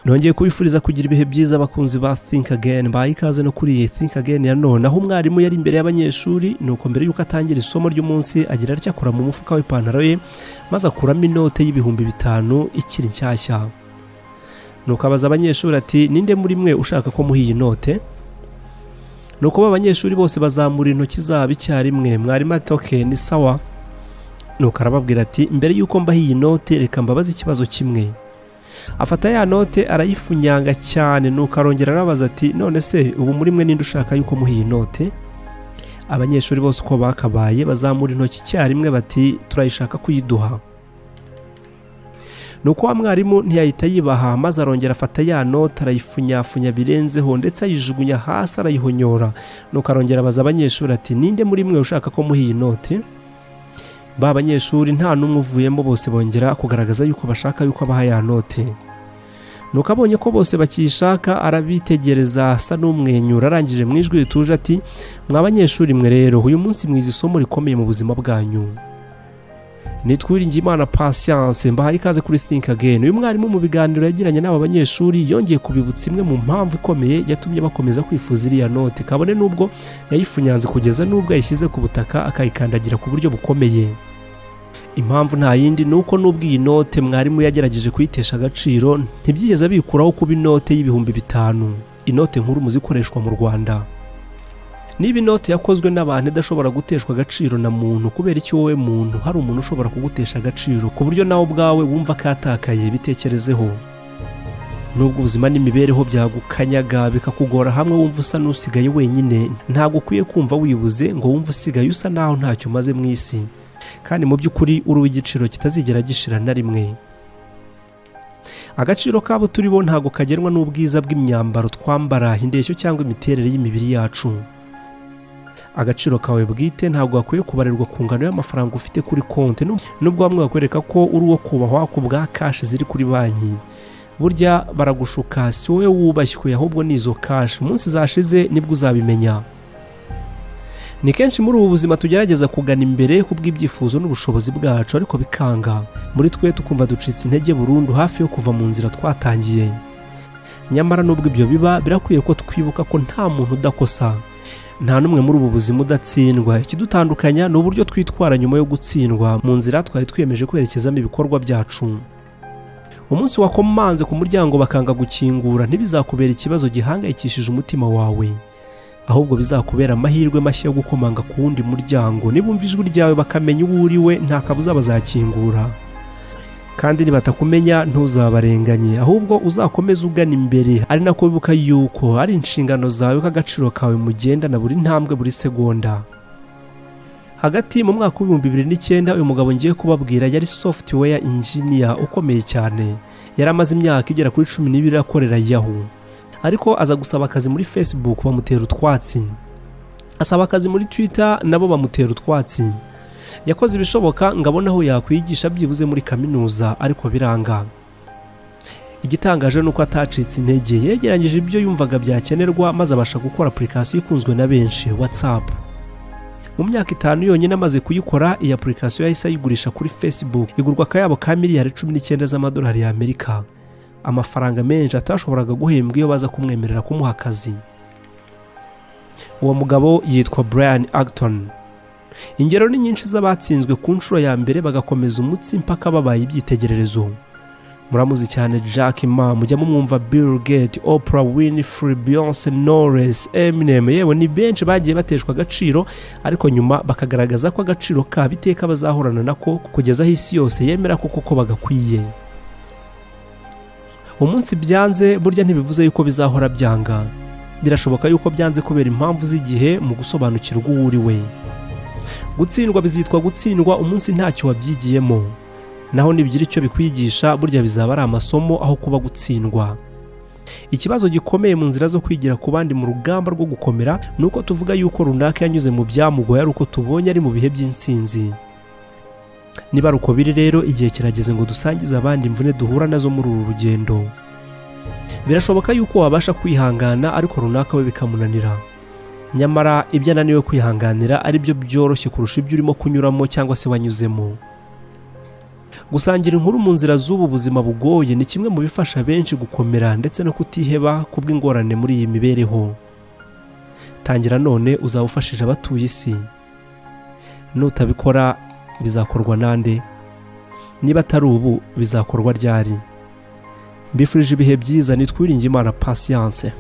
nongeye kubifuriza kugira ibihe byiza abakunzi ba think again baha ikaze no kuri iyi think again ya none aho umwarimu yari imbere y'abanyeshuri ni uko mbere y'uko atangira isomo ry'umunsi agira atya akora mu mufuka w'ipantaro ye maze akuramo inote y'ibihumbi bitanu ikiri nshyashya nuko abaza abanyeshuri ati ninde muri mwe ushaka ko muha iyi note nuko ba banyeshuri bose bazamura intoki zabo icyarimwe mwarimu ati oke ni sawa nuko arababwira ati mbere y'uko mbaha iyi note reka mbabaze ikibazo kimwe afata ya note arayifunyanga cyane nuko arongera arabaza ati none se ubu muri mwe ninde ushaka yuko muha iyi note abanyeshuri bose uko bakabaye bazamura intoki icyarimwe bati turayishaka kuyiduha nuko wa mwarimu ntiyahita yibaha maze arongera afata ya note arayifunyafunya birenzeho ndetse ayijugunya hasi arayihonyora nuko arongera abaza abanyeshuri ati ninde muri mwe ushaka ko muha iyi note ba banyeshuri nta n'umwe uvuyemo bose bongera kugaragaza yuko bashaka yuko abaha ya note nuko abonye ko bose bakiyishaka arabitegereza asa n'umwenyura arangije mu ijwi rituje ati mwa banyeshuri mwe rero uyu munsi mwize isomo rikomeye mu buzima bwanyu nitwiringiyimana patience mbahaye ikaze kuri think again uyu mwarimu mu biganiro yagiranye n'aba banyeshuri yongeye kubibutsa imwe mu mpamvu ikomeye yatumye bakomeza kwifuza iriya note kabone n'ubwo yayifunyanze kugeza n'ubwo yayishyize ku butaka akayikandagira ku buryo bukomeye impamvu nta yindi ni uko n'ubwo iyi note mwarimu yagerageje kuyitesha agaciro ntibyigeze abikuraho kuba inote y'ibihumbi bitanu inote nkuru mu zikoreshwa mu rwanda niba inoti yakozwe n'abantu idashobora guteshwa agaciro na muntu kubera icyo wowe muntu hari umuntu ushobora kugutesha agaciro ku buryo nawe ubwawe wumva katakaye bitekerezeho nubwo ubuzima n'imibereho byagukanyaga bikakugora hamwe wumva usa n'usigaye wenyine ntabwo ukwiye kumva wibuze ngo wumve usigaye usa naho ntacyo umaze mu isi kandi mu by'ukuri uri uw'igiciro kitazigera gishira na rimwe agaciro kabo turibo ntabwo kagenwa n'ubwiza bw'imyambaro twambara indeshyo cyangwa imiterere y'imibiri yacu agaciro kawe bwite ntabwo gakwiye kubarirwa ku ngano y'amafaranga ufite kuri konti nubwo bamwe bakwereka ko uri uwo kubahwa ku bwa kashi ziri kuri banki burya baragushuka si wowe wubashywe ahubwo ni izo kashi umunsi zashize nibwo uzabimenya ni kenshi muri ubu buzima tugerageza kugana imbere ku bw'ibyifuzo n'ubushobozi bwacu ariko bikanga muri twe tukumva ducitse intege burundu hafi yo kuva mu nzira twatangiye nyamara nubwo ibyo biba birakwiye ko twibuka ko nta muntu udakosa nta n'umwe muri ubu buzima udatsindwa ikidutandukanya ni uburyo twitwara nyuma yo gutsindwa mu nzira twari twiyemeje kwerekezamo ibikorwa byacu umunsi wakomanze ku muryango bakanga gukingura ntibizakubera ikibazo gihangayikishije umutima wawe ahubwo bizakubera amahirwe mashya yo gukomanga ku wundi muryango nibumva ijwi ryawe bakamenya uwo uriwe nta kabuza bazakingura kandi nibatakumenya ntuzabarenganye ahubwo uzakomeze ugana imbere ari nako wibuka yuko ari inshingano zawe ko agaciro kawe mugendana buri ntambwe buri segonda hagati mu mwaka w'ibihumbi bibiri n'icyenda uyu mugabo ngiye kubabwira yari software engineer ukomeye cyane yari amaze imyaka igera kuri cumi n'ibiri akorera yahoo ariko aza gusaba akazi muri facebook bamutera utwatsi asaba akazi muri twitter nabo bamutera utwatsi yakoze ibishoboka ngo abone aho yakwigisha byibuze muri kaminuza ariko biranga igitangaje ni uko atacitse intege yegeranyije ibyo yumvaga byakenerwa maze abasha gukora apurikasiyo ikunzwe na benshi watsapu mu myaka itanu yonyine amaze kuyikora iyi apurikasiyo yahise ayigurisha kuri facebook igurwa akayabo ka miliyari cumi n'icyenda z'amadolari y'amerika amafaranga menshi atashoboraga guhembwa iyo baza kumwemerera kumuha akazi uwo mugabo yitwa brian acton ingero ni nyinshi z'abatsinzwe ku nshuro ya mbere bagakomeza umutsi mpaka babaye ibyitegererezo muramuzi cyane jack ma mujya mumwumva bill gate opera winfrey beyonce norris eminem yewe ni benshi bagiye bateshwa agaciro ariko nyuma bakagaragaza ko agaciro kabo iteka bazahorana nako kugeza aho isi yose yemera ko koko bagakwiye umunsi byanze burya ntibivuze yuko bizahora byanga birashoboka yuko byanze kubera impamvu z'igihe mu gusobanukirwa uwo uri we gutsindwa bizitwa gutsindwa umunsi ntacyo wabyigiyemo naho nibigira icyo bikwigisha burya bizaba ari amasomo aho kuba gutsindwa ikibazo gikomeye mu nzira zo kwigira ku bandi mu rugamba rwo gukomera ni uko tuvuga yuko runaka yanyuze mu byamugoye ari uko tubonye ari mu bihe by'insinzi niba rukobiri rero igihe kirageze ngo dusangize abandi imvune duhura nazo muri uru rugendo birashoboka yuko wabasha kwihangana ariko runaka we bikamunanira nyamara ibyo ananiwe kwihanganira ari byo byoroshye kurusha ibyo urimo kunyuramo cyangwa se wanyuzemo gusangira inkuru mu nzira z'ubu buzima bugoye ni kimwe mu bifasha benshi gukomera ndetse no kutiheba kubw'ingorane muri iyi mibereho tangira none uzaba ufashije abatuye isi nutabikora bizakorwa nande niba atari ubu bizakorwa ryari mbifurije ibihe byiza nitwiringe imana pasiyanse